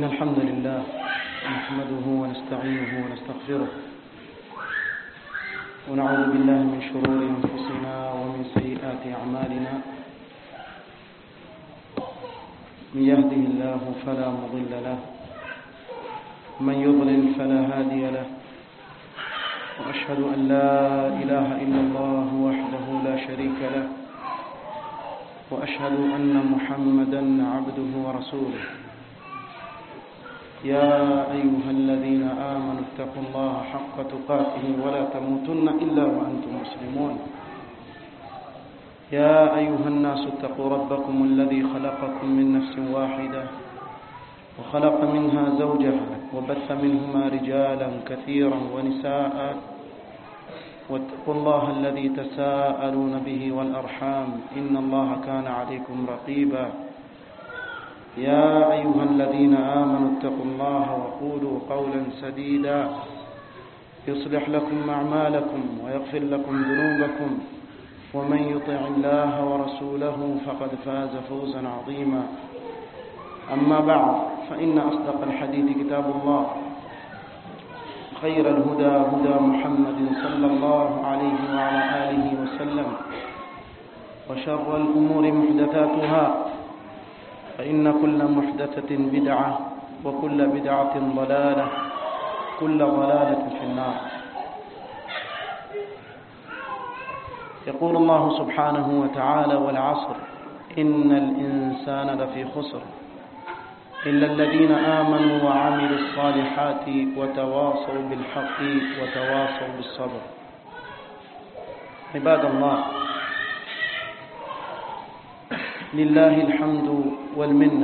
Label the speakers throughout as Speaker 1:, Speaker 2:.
Speaker 1: إن الحمد لله نحمده ونستعينه ونستغفره ونعوذ بالله من شرور أنفسنا ومن سيئات أعمالنا من يهده الله فلا مضل له من يضلل فلا هادي له وأشهد أن لا إله إلا الله وحده لا شريك له وأشهد أن محمدا عبده ورسوله يا أيها الذين آمنوا اتقوا الله حق تقاته ولا تموتن إلا وأنتم مسلمون يا أيها الناس اتقوا ربكم الذي خلقكم من نفس واحدة وخلق منها زوجها وبث منهما رجالا كثيرا ونساء واتقوا الله الذي تساءلون به والأرحام إن الله كان عليكم رقيبا يا أيها الذين آمنوا اتقوا الله وقولوا قولا سديدا يصلح لكم أعمالكم ويغفر لكم ذنوبكم ومن يطع الله ورسوله فقد فاز فوزا عظيما أما بعد فإن أصدق الحديث كتاب الله خير الهدى هدى محمد صلى الله عليه وعلى آله وسلم وشر الأمور محدثاتها فإن كل محدثة بدعة وكل بدعة ضلالة كل ضلالة في النار يقول الله سبحانه وتعالى والعصر إن الإنسان لفي خسر إلا الذين آمنوا وعملوا الصالحات وتواصوا بالحق وتواصوا بالصبر عباد الله لله الحمد والمنة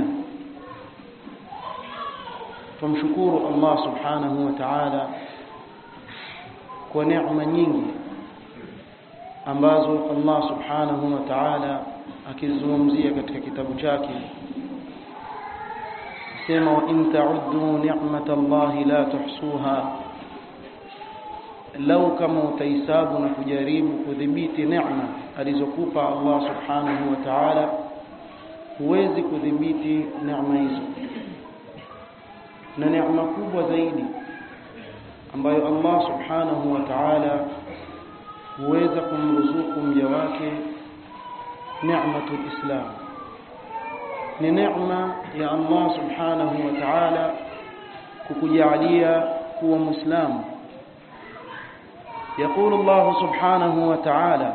Speaker 1: tumshukuru Allah subhanahu wa ta'ala kwa neema nyingi ambazo Allah subhanahu wa ta'ala akizungumzia katika kitabu chake sema wa in ta'uddu ni'mata Allah la tuhsuha lau kama utahisabu na kujaribu kudhibiti neema alizokupa Allah subhanahu wa ta'ala huwezi kudhibiti neema hizo na neema kubwa zaidi ambayo Allah subhanahu wa ta'ala huweza kumruzuku mja wake neematul islam ni neema ya Allah subhanahu wa ta'ala kukujalia kuwa muislamu يقول الله سبحانه وتعالى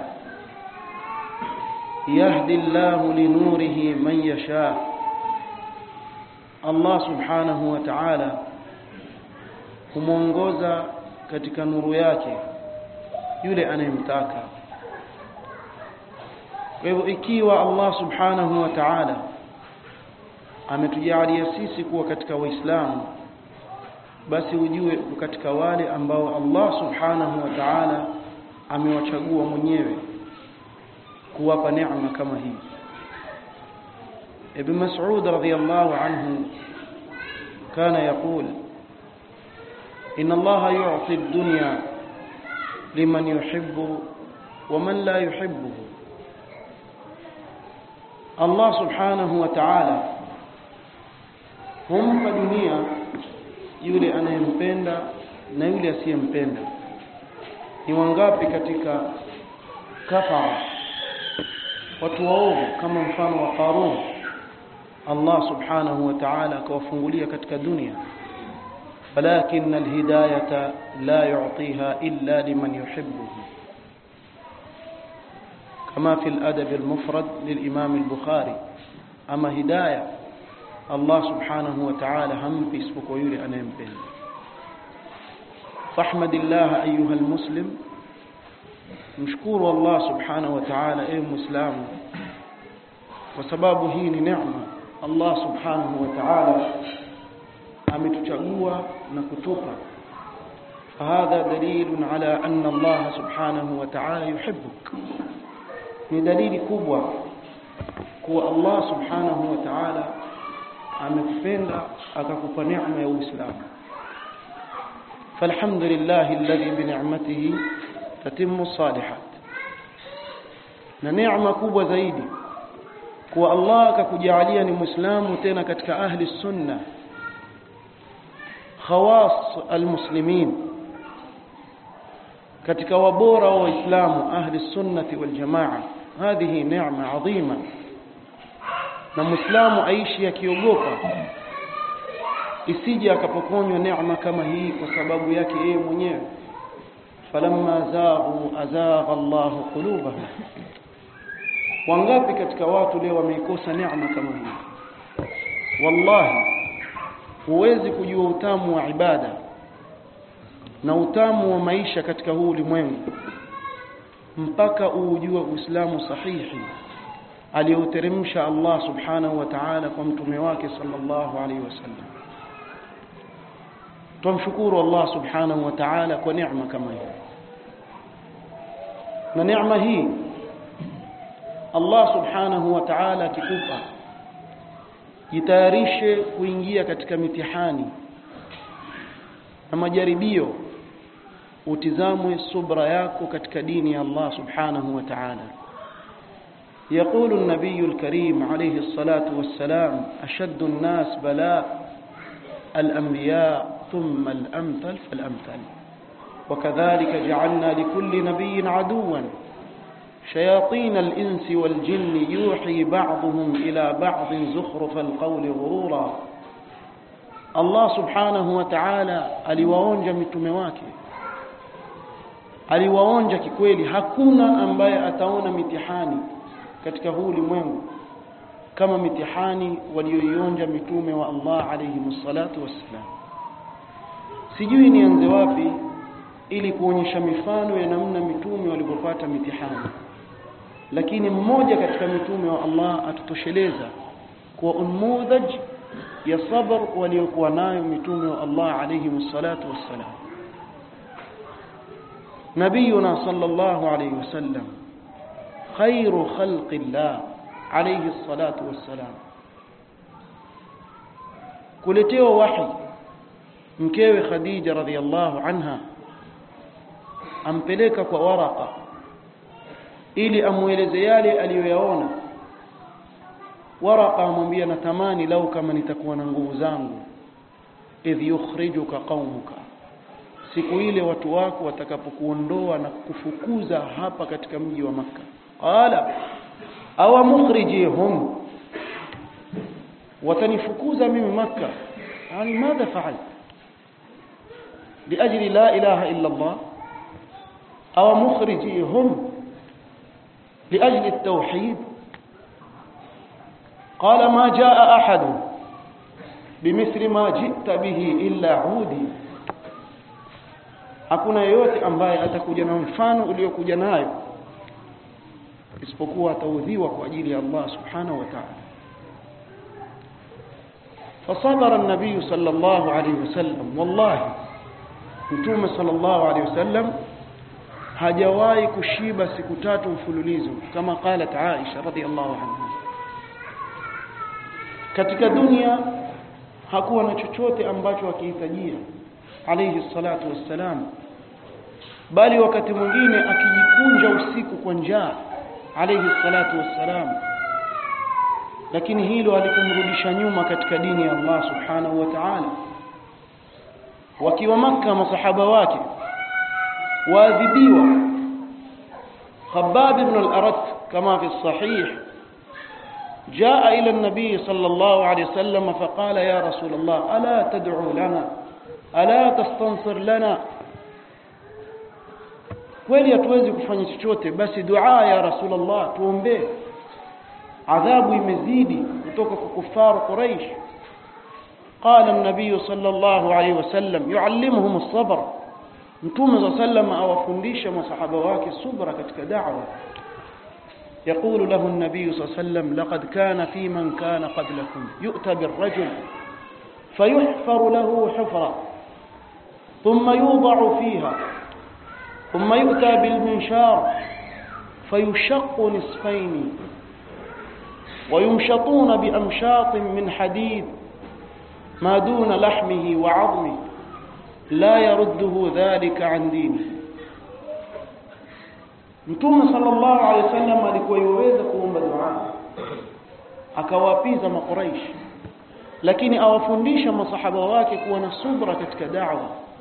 Speaker 1: يهدي الله لنوره من يشاء Allah subhanahu wa ta'ala humwongoza katika nuru yake yule anayemtaka kwa hivyo ikiwa Allah subhanahu wa ta'ala ametujalia sisi kuwa katika waislamu basi ujue uko katika wale ambao Allah subhanahu wa ta'ala amewachagua mwenyewe kuwapa neema kama hii ابن مسعود رضي الله عنه كان يقول إن الله يعطي الدنيا لمن يحب ومن لا يحبه الله سبحانه وتعالى humpa dunia yule anayempenda na yule asiyempenda ni wangapi katika kafara watu waovu kama mfano wa Qarun Allah subhanahu wa ta'ala akawafungulia katika dunia walakin alhidayata la yu'tiha illa liman yuhibbuhu kama fi aladab almufrad lilimam albukhari ama hidayah Allah subhanahu wa ta'ala hampi isipokuwa yule anayempenda fahmadillah ayuha almuslim mshukuru Allah subhanahu wa ta'ala ewe muislamu kwa sababu hii ni neema Allah subhanahu wa ta'ala ametuchagua na kutupa فهذا دليل على أن الله سبحانه وتعالى يحبك ni dalili kubwa kuwa Allah subhanahu wa ta'ala amekupenda akakupa neema ya Uislamu فالحمد لله الذي بنعمته تتم الصالحات na neema kubwa zaidi kuwa Allah akakujalia ni Muislamu tena katika ahli sunna khawas almuslimin katika wabora wa waislamu ahli sunnati wal jamaa hadhihi neema adhima na muislamu aishi akiogopa isije akapokonywa neema kama hii kwa sababu yake yeye mwenyewe falamma zaghu azagha Allahu qulubahum wangapi katika watu leo wameikosa neema kama hii wallahi huwezi kujua utamu wa ibada na utamu wa maisha katika huu ulimwengu mpaka uujue Uislamu sahihi aliyouteremsha Allah subhanahu wa ta'ala kwa mtume wake sallallahu alaihi wasallam tumshukuru Allah subhanahu wa ta'ala kwa neema kama hii na neema hii Allah subhanahu wa ta'ala akikupa jitayarishe kuingia katika mitihani na majaribio utizamwe subra yako katika dini ya Allah subhanahu wa ta'ala يقول النبي الكريم عليه الصلاة والسلام أشد الناس بلاء الأنبياء ثم الأمثل فالأمثل وكذلك جعلنا لكل نبي عدوا شياطين الإنس والجن يوحي بعضهم إلى بعض زخرف القول غرورا الله سبحانه وتعالى aliwaonja mitume wake aliwaonja kikweli hakuna ambaye ataona mitihani katika huu ulimwengu kama mitihani walioionja mitume wa Allah alayhi salatu wassalam sijui nianze wapi ili kuonyesha mifano ya namna mitume walivyopata mitihani lakini mmoja katika mitume wa Allah atutosheleza kwa unmudhaj ya sabr waliokuwa nayo mitume wa Allah alayhi salatu wassalam nabiyuna sallallahu alayhi wasallam khairu khalqi Allah alayhi salatu wassalam kuletewa wahi mkewe Khadija radhiallahu anha ampeleka kwa Waraka ili amueleze yale aliyoyaona Waraka amwambia natamani lau kama nitakuwa na nguvu zangu idh yukhrijuka qaumuka siku ile watu wako watakapokuondoa na kufukuza hapa katika mji wa maka qala aw mukhrijihum watanifukuza mimi maka yani madha fa'alt لاجل لا اله الا الله او مخرجيهم لاجل التوحيد قال ما جاء احد بمثل ما جئت به الا عودي hakuna yeyote ambaye atakuja na mfano uliokuja nayo isipokuwa ataudhiwa kwa ajili ya Allah subhanahu wa ta'ala فصبر النبي صلى الله عليه وسلم والله mtume sallallahu alaihi wasallam hajawahi kushiba siku tatu mfululizo kama qalat Aisha radhiallahu anha katika dunia hakuwa na chochote ambacho akihitajia alayhi salatu wassalam bali wakati mwingine akijikunja usiku kwa njaa alayhi salatu wassalam lakini hilo halikumrudisha nyuma katika dini ya Allah subhanahu wa ta'ala wakiwa maka masahaba wake waadhibiwa Khabbab ibn al-Arat kama fi sahih جاء إلى النبي صلى الله عليه وسلم فقال يا رسول الله ألا تدعو لنا ألا تستنصر لنا kweli hatuwezi kufanya chochote basi dua ya rasulullah tuombee adhabu imezidi kutoka kwa kufaru quraish قال النبي صلى الله عليه وسلم يعلمهم الصبر mtume صلى الله عليه وسلم awafundisha masahaba wake subra katika da'wa يقول له النبي صلى الله عليه وسلم لقد كان في من كان قبلكم يؤتى بالرجل فيحفر له حفرة ثم يوضع فيها ثم يؤتى بالمنشار فيشق نصفين ويمشطون بأمشاط من حديد ما دون لحمه وعظمه لا يرده ذلك عن دينه Mtume sallallahu alaihi wasallam alikuwa yuweza kuomba dua akawapiza makuraishi lakini awafundisha masahaba wake kuwa na subra katika da'wa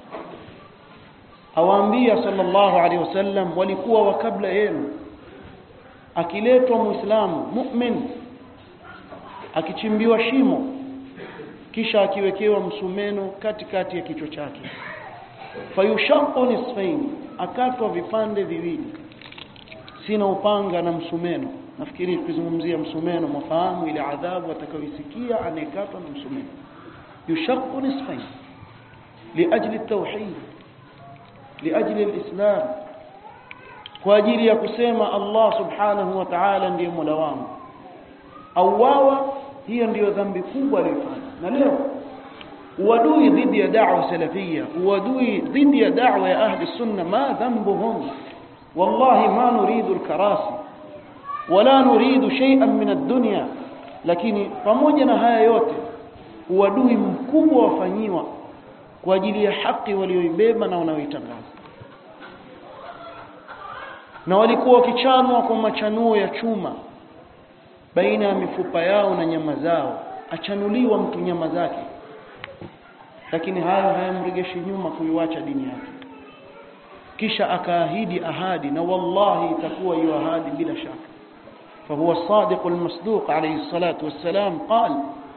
Speaker 1: awaambia sallallahu alaihi wasallam walikuwa wa kabla yenu akiletwa muislamu mu'min akichimbiwa shimo kisha akiwekewa msumeno katikati ya kichwa chake fayushaqu nisfaini akatwa vipande viwili sina upanga na msumeno nafikiri tukizungumzia msumeno mafahamu ile adhabu atakayoisikia anayekatwa na msumeno yushaqu nisfaini liajli at-tauhid liajli al-islam kwa ajili ya kusema Allah subhanahu wa ta'ala ndiye mola wangu auawa hiyo ndiyo dhambi kubwa aliyofanya na leo uadui dhidi ya da'wa salafia uadui dhidi ya da'wa ya ahli sunna ma dhanbuhum wallahi ma nuridu al-karasi wala nuridu shay'an min ad-dunya lakini pamoja na haya yote uadui mkubwa wafanyiwa kwa ajili ya haki walioibeba na wanaoitangaza na walikuwa wakichanwa kwa machanuo ya chuma baina ya mifupa yao na nyama zao achanuliwa mtu nyama zake lakini hayo hayamregeshi nyuma kuiwacha dini yake kisha akaahidi ahadi na wallahi itakuwa hiyo ahadi bila shaka فهو الصادق المصدوق عليه الصلاة والسلام قال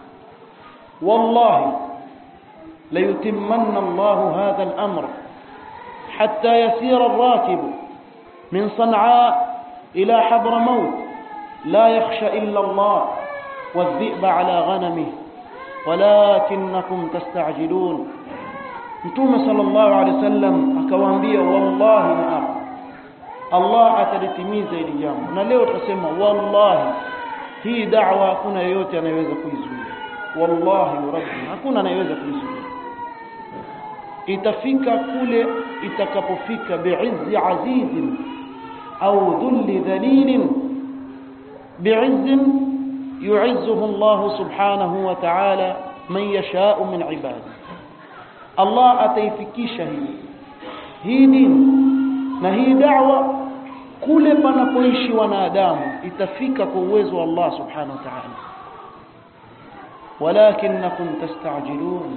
Speaker 1: والله ليتمن الله هذا الأمر حتى يسير الراكب من صنعاء إلى حضر موت لا يخشى إلا الله والذئب على غنمه ولكنكم تستعجلون Mtume sallallahu alaihi wasallam akawaambia wallahi na apa Allah atalitimiza hili jambo na leo tutasema wallahi hii da'wa hakuna yeyote anayeweza kuizuia wallahi rabbi hakuna anayeweza kuizuia itafika kule itakapofika bi'izzi azizin au dhulli dhalilin bi'izzin yu'izzuhu Allah subhanahu wa ta'ala man yasha'u min ibadihi Allah ataifikisha hii hii dini na hii da'wa kule panapoishi wanadamu itafika kwa uwezo wa Allah subhanahu wa ta'ala walakinnakum tastajilun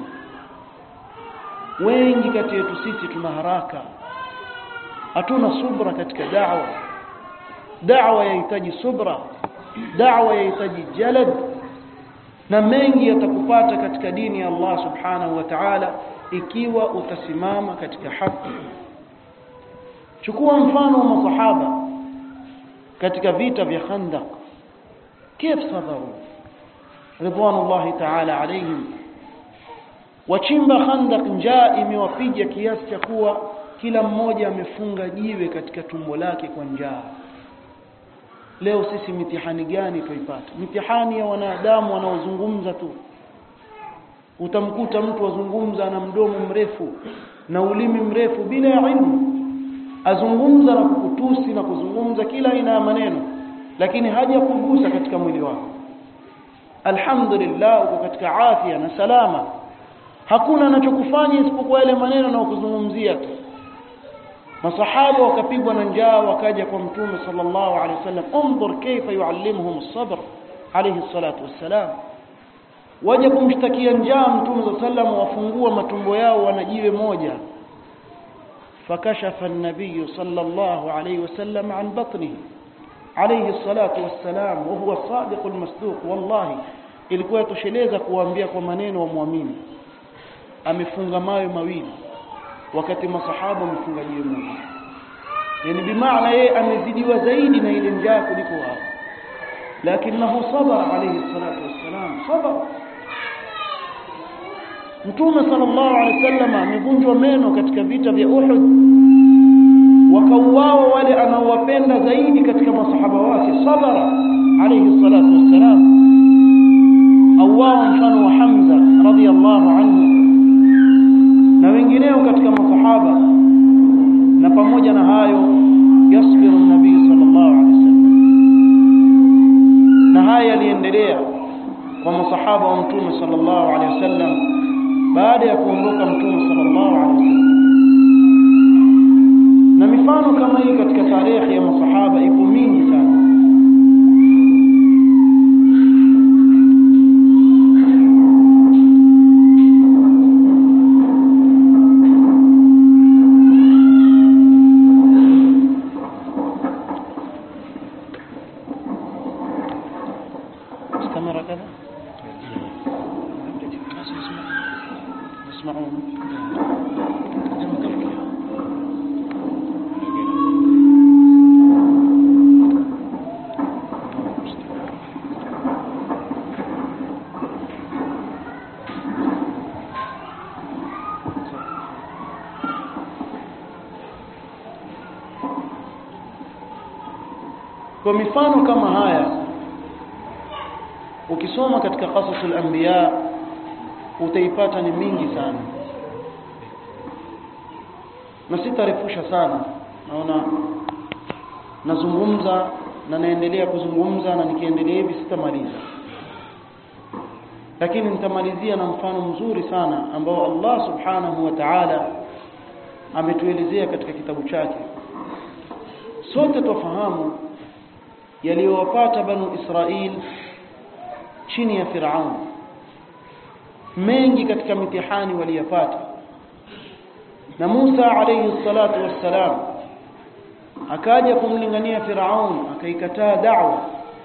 Speaker 1: wengi kati yetu sisi tuna haraka hatuna subra katika da'wa da'wa yahitaji subra da'wa yahitaji jalad na mengi yatakupata katika dini ya Allah subhanahu wa ta'ala ikiwa utasimama katika haki chukua mfano wa masahaba katika vita vya Khandaq كيف صبروا رضوان الله تعالى عليهم wachimba Khandaq njaa imewapiga kiasi cha kuwa kila mmoja amefunga jiwe katika tumbo lake kwa njaa leo sisi mitihani gani tuipata mitihani ya wanadamu wanaozungumza tu utamkuta mtu azungumza na mdomo mrefu na ulimi mrefu bila ya ilmu azungumza na kukutusi na kuzungumza kila aina ya maneno lakini haja kugusa katika mwili wako alhamdulillah uko katika afya na salama hakuna anachokufanya isipokuwa yale maneno na kuzungumzia tu masahaba wakapigwa na njaa wakaja kwa mtume sallallahu alaihi wasallam انظر كيف يعلمهم الصبر عليه الصلاه والسلام waje kumshtakia njaa mtume sallallahu alaihi wasallam wafungua matumbo yao wanajiwe moja فكشف النبي صلى الله عليه وسلم عن بطنه عليه الصلاة والسلام وهو الصادق المصدوق والله ilikuwa tosheleza kuambia kwa maneno wa muamini amefunga mayo mawili wakati masahaba wamefunga jiwe moja yani bimaana yeye amezidiwa zaidi na ile njaa kuliko wao lakinahu sabara alayhi salatu wassalam sabara Mtume sallallahu alaihi wasallam amevunjwa meno katika vita vya Uhud wakauawa wale anaowapenda zaidi katika masahaba wake sabara alayhi salatu wassalam auawa mfano wa Hamza radhiyallahu anhu na wengineo katika masahaba na pamoja na hayo yasbiru nabii sallallahu alaihi wasallam na haya yaliendelea kwa masahaba wa mtume sallallahu alaihi wasallam baada ya kuondoka mtume sallallahu alaihi wasallam na mifano kama hii katika tarehe ya masahaba ipo mingi sana كاميرا كذا يسمعون kwa mifano kama haya ukisoma katika qasasul anbiya utaipata ni mingi sana na sitarefusha sana naona nazungumza na naendelea kuzungumza na nikiendelea hivi sitamaliza lakini nitamalizia na mfano mzuri sana ambao Allah subhanahu wa ta'ala ametuelezea katika kitabu chake sote tufahamu yaliyowapata banu Israil chini ya Firaun mengi katika mitihani waliyapata na Musa alayhi salatu wassalam akaja kumlingania Firaun akaikataa da'wa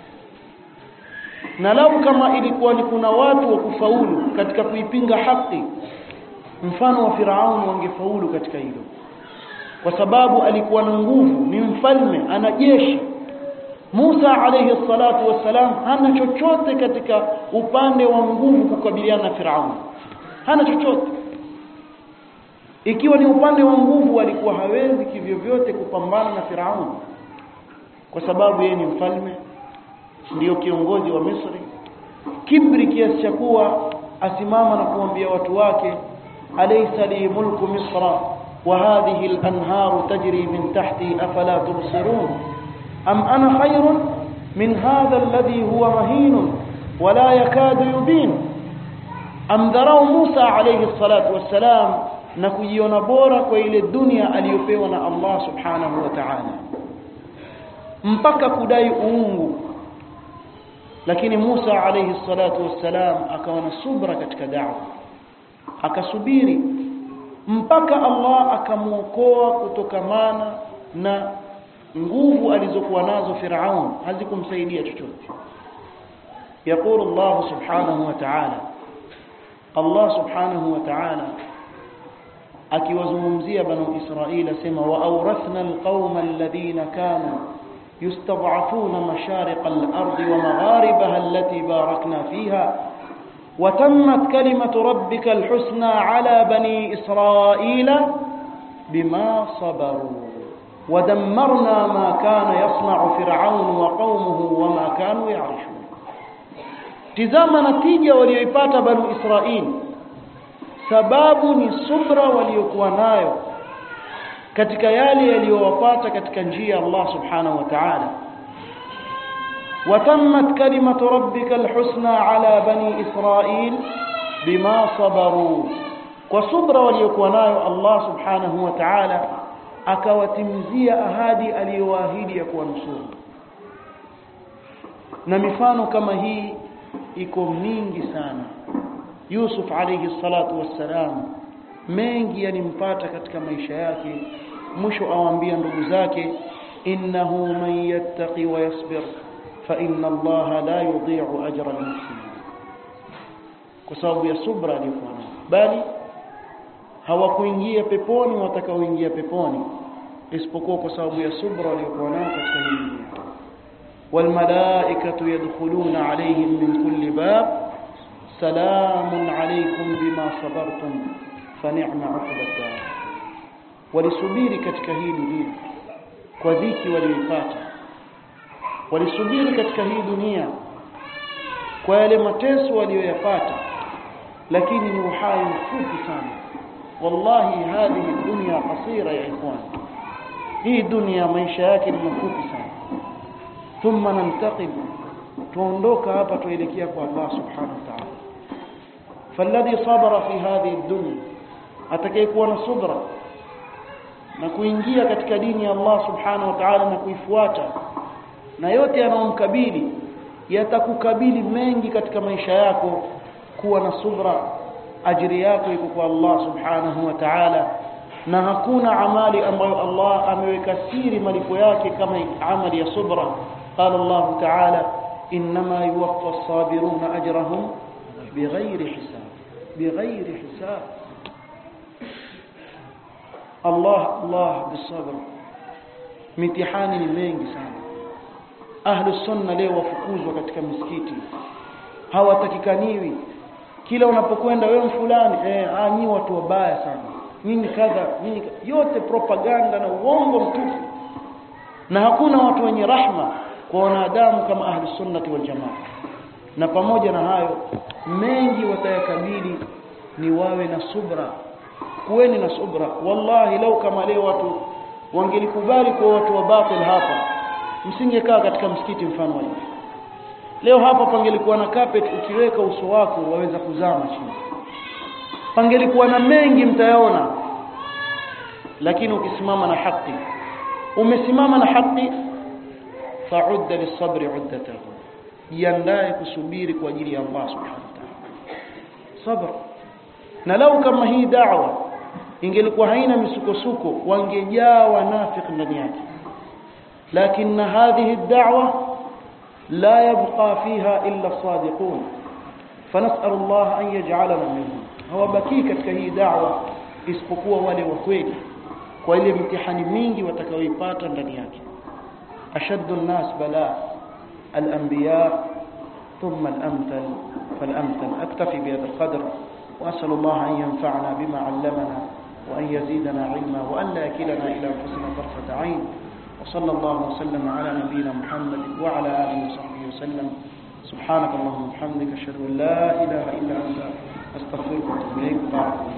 Speaker 1: na lau kama ilikuwa ni kuna watu wa kufaulu katika kuipinga haki mfano wa Firaun wangefaulu katika hilo kwa sababu alikuwa na nguvu ni mfalme ana jeshi Musa alayhi salatu wassalam hana chochote katika upande wa nguvu kukabiliana na Firaun hana chochote ikiwa ni upande wa nguvu alikuwa hawezi kivyovyote kupambana na Firaun kwa sababu yeye ni mfalme ndiyo kiongozi wa Misri kibri kiasi cha kuwa asimama na kuambia watu wake alaysa li mulku misra wa hadhihi al-anharu tajri min tahti afala tubsirun am ana khayrun min hadha alladhi huwa mahin wala yakadu yubin am dharau Musa alayhi salatu wassalam na kujiona bora kwa ile dunia aliyopewa na Allah subhanahu wa ta'ala mpaka kudai uungu lakini Musa alayhi salatu wassalam akawa na subra katika da'wa akasubiri mpaka Allah akamuokoa kutokamana na nguvu alizokuwa nazo Firaun hazikumsaidia chochote يقول الله سبحانه وتعالى الله سبحانه وتعالى akiwazungumzia banu Israila sema wa awrathna alqauma alladhina kanu يستضعفون مشارق الأرض ومغاربها التي باركنا فيها وتمت كلمة ربك الحسنى على بني إسرائيل بما صبروا ودمرنا ما كان يصنع فرعون وقومه وما كانوا يعرشون تزام نتيجة وليبات بنو إسرائيل sababu ni subra waliokuwa nayo katika yale yaliyowapata katika njia ya Allah subhanahu wa ta'ala watammat kalimatu rabbika alhusna ala bani israil bima sabaru kwa subra waliokuwa nayo Allah subhanahu wa ta'ala akawatimizia ahadi aliyowaahidi ya kuwanusuru na mifano kama hii iko mingi sana Yusuf alayhi salatu wassalam mengi yalimpata katika maisha yake mwisho awaambia ndugu zake innahu man yattaqi wa yasbir fa inna allaha la yudhi'u ajra al-muhsinin kwa sababu ya subra aliyokuwa nayo bali hawakuingia peponi watakaoingia peponi isipokuwa kwa sababu ya subra aliyokuwa nayo katika hii dunia والملائكه يدخلون عليهم من كل باب سلام عليكم بما صبرتم فنعم عقب الدار walisubiri katika hii dunia kwa dhiki walioipata walisubiri katika hii dunia kwa yale mateso walioyapata lakini ni uhai mfupi sana wallahi hadhihi dunya qasira ya ikhwan hii dunia maisha yake ni mafupi sana thumma nantaqim tuondoka hapa tuelekea kwa Allah subhanahu wa ta'ala فالذي صبر في هذه الدنيا atakayekuwa na subra na kuingia katika dini ya Allah subhanahu wa ta'ala na kuifuata na yote yanayomkabili yatakukabili mengi katika maisha yako kuwa na subra ajiri yako iko kwa Allah subhanahu wa ta'ala na hakuna amali ambayo Allah ameweka siri malipo yake kama amali ya subra qala Allah ta'ala إنما يوفى الصابرون أجرهم بغير حساب بغير حساب الله الله بالصبر mitihani ni mengi sana ahlu sunna leo wafukuzwa katika misikiti hawatakikaniwi kila unapokwenda wewe fulani eh ah nyinyi watu wabaya sana nyinyi kadha nyinyi yote propaganda na uongo mtupu na hakuna watu wenye rahma kwa wanadamu kama ahlu sunnati wal jamaa na pamoja na hayo mengi watayakabili ni wawe na subra kuweni na subra wallahi lau kama leo watu wangelikubali kwa watu wa batil hapa msingekaa katika msikiti mfano wa hivi leo hapa pangelikuwa na carpet ukiweka uso wako waweza kuzama chini pangelikuwa na mengi mtayaona lakini ukisimama na haki umesimama na haki fa'udda lis-sabri 'uddatahu jiandae kusubiri kwa ajili ya Allah subhanahu wa ta'ala sabr na lau kama hii da'wa ingelikuwa haina misukosuko wangejaa wanafiki ndani yake lakini hadhihi ad-da'wa la yabqa fiha illa as-sadiqun fanas'al Allah an yaj'alana minhum hawabaki katika hii da'wa isipokuwa wale wa kweli kwa ile mtihani mingi watakaoipata ndani yake ashaddu an-nas bala al-anbiya thumma al-amthal fal-amthal aktafi bihadha al-qadr وأسأل الله أن ينفعنا بما علمنا وأن يزيدنا علما وأن لا يكلنا إلى أنفسنا طرفة عين وصلى الله وسلم على نبينا محمد وعلى آله وصحبه وسلم سبحانك اللهم وبحمدك أشهد أن لا إله إلا أنت أستغفرك وأتوب إليك بارك الله